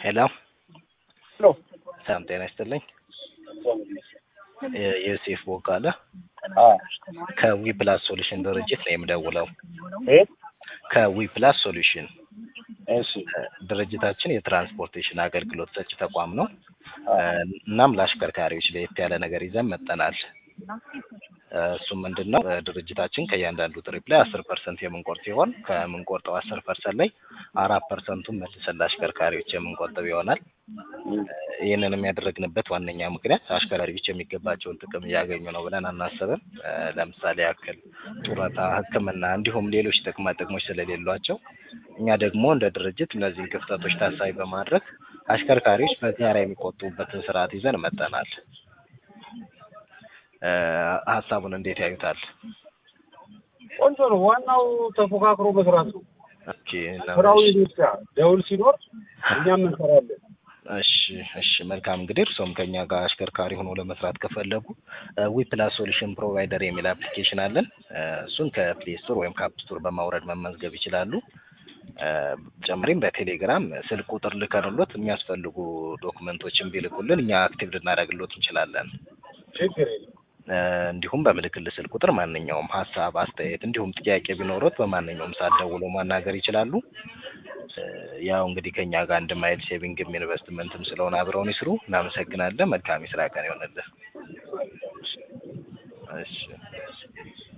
ሄሎ ሄሎ ሰላም ጤና ይስጥልኝ። የ- ዮሴፍ ቦጋለ አዎ ከዊ ፕላስ ሶሉሽን ድርጅት ነው የምደውለው። እ ከዊ ፕላስ ሶሉሽን እሺ ድርጅታችን የትራንስፖርቴሽን አገልግሎት ሰጪ ተቋም ነው። አዎ እናም ለአሽከርካሪዎች ለየት ያለ ነገር ይዘን መጠናል። እሱም ምንድን ነው ድርጅታችን ከእያንዳንዱ ትሪፕ ላይ አስር ፐርሰንት የምንቆርጥ ሲሆን ከምንቆርጠው አስር ፐርሰንት ላይ አራት ፐርሰንቱን መልሰን ለአሽከርካሪዎች የምንቆጥብ ይሆናል። ይህንንም ያደረግንበት ዋነኛ ምክንያት አሽከርካሪዎች የሚገባቸውን ጥቅም እያገኙ ነው ብለን አናስብም። ለምሳሌ ያክል ጡረታ፣ ሕክምና እንዲሁም ሌሎች ጥቅማ ጥቅሞች ስለሌሏቸው እኛ ደግሞ እንደ ድርጅት እነዚህን ክፍተቶች ታሳቢ በማድረግ አሽከርካሪዎች በጋራ የሚቆጥቡበትን ስርዓት ይዘን መጠናል። ሀሳቡን እንዴት ያዩታል? ቆንጆ ነው። ዋናው ተፎካክሮ መስራት ነው። ኦኬ ስራው የቤት ስራ ደውል ሲኖር እኛም እንሰራለን። እሺ እሺ መልካም እንግዲህ እርሶም ከኛ ጋር አሽከርካሪ ሆኖ ለመስራት ከፈለጉ ዊ ፕላስ ሶሉሽን ፕሮቫይደር የሚል አፕሊኬሽን አለን። እሱን ከፕሌይ ስቶር ወይም ከአፕ ስቶር በማውረድ መመዝገብ ይችላሉ። በተጨማሪም በቴሌግራም ስልክ ቁጥር ልከንሎት የሚያስፈልጉ ዶክመንቶችን ቢልኩልን እኛ አክቲቭ ልናደርግሎት እንችላለን። ችግር የለም። እንዲሁም በምልክል ስልክ ቁጥር ማንኛውም ሀሳብ፣ አስተያየት እንዲሁም ጥያቄ ቢኖሩት በማንኛውም ሰዓት ደውለው ማናገር ይችላሉ። ያው እንግዲህ ከኛ ጋር አንድ ማይል ሴቪንግም ኢንቨስትመንትም ስለሆነ አብረውን ይስሩ። እናመሰግናለን። መልካም የስራ ቀን ይሆንልን። እሺ